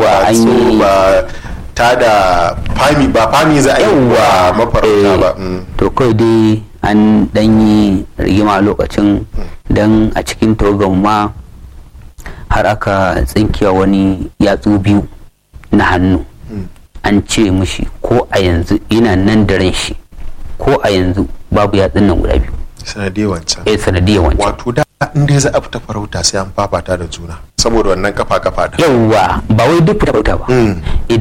Yawwa, an so yi- ba ta da fami ba fami za a yi wa mafarauta eh, ba mm. to kawai dai an dan yi rigima a lokacin dan a cikin togon ma har aka tsinkiya wani yatsu biyu na hannu an ce mishi ko a yanzu ina nan da ran shi ko a yanzu babu yatsun nan guda biyu sanadiyar wancan eh sanadiyar wancan wato da in dai za a fita farauta sai an fafata da juna saboda wannan kafa kafa da yauwa ba wai duk fita bauta ba Mm.